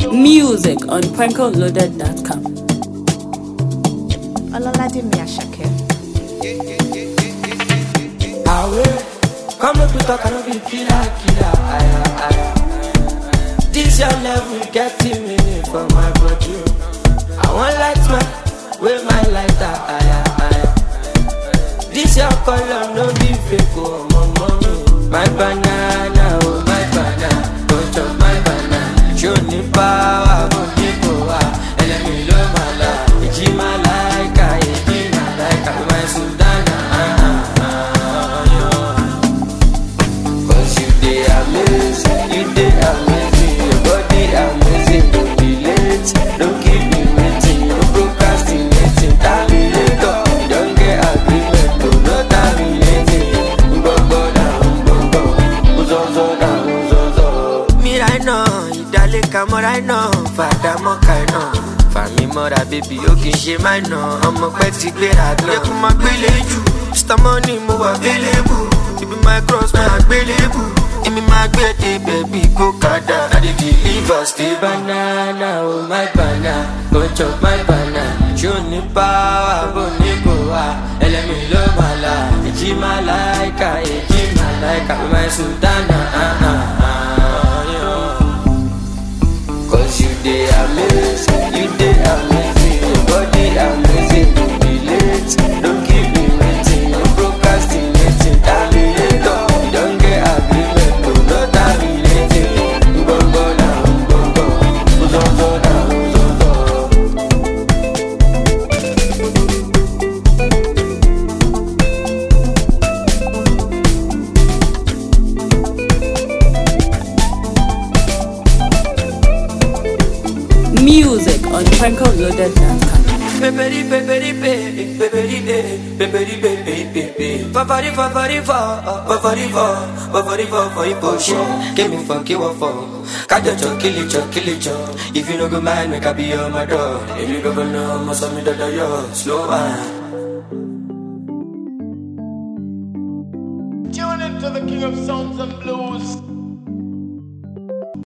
Music on prankoloaded.com. Ọlọ́ládé mi Àṣàkẹ́. Away, come make we talk, I no be killer, killer, aya, aya. This your level getting me for my body. I want light my, with my lighter, aya, aya. This your color, no be fake, oh, my mommy. My banana, oh, my banana, go chop my banana. Show me power, go niko, ah. Elemi lo mala, eji malaika, eji malaika, my Sudana, ah, ah, ah, yeah. Cause you dey amazing, you dey amazing, your body amazing, don't be late, don't keep me waiting, no procrastinating, terminator, you don't get agreement, to no terminating, gbogbo na gbogbo, uzozo na uzozo. Mi right now, ìdálé ka mọ́ right now, fàdà mọ́ ka iná. Fàmí mọ́ra bébí ó kì í ṣe máa nà, ọmọ pẹ́ ti gbéra gan. Yẹ kó máa gbélé jù, Mr. Money mo wà available, ibi my cross máa gbélébù. Èmi máa gbé dé bẹ̀bí kó kàdá. I dey deliver stay banana, oh my banana, go chop my banana. Ṣé o ní power bó ní kò wá? Ẹlẹ́mi ló máa la, èjì máa láìka, èjì máa láìka, my sultana. ah, ah, ah, yeah. Cause you dey amazing, you dey amazing, your body amazing, don't be late, don't keep me waiting, no procrastinating, terminator, you don't get agreement, to no terminating, gbogbo na gbogbo, uzozo na uzozo. Music on prankoloaded.com. Peperi peperi pe, peperi pe, peperi pe pe pe pe. Fafari fafari fa, fafari fa, fafari fa for emotion. Give me for give for. Kajo cho kill it cho kill it cho. If you no go mind, make I be on my door. If you go no, must have me da da yo. Slow man. Tune into the King of Sounds and Blues.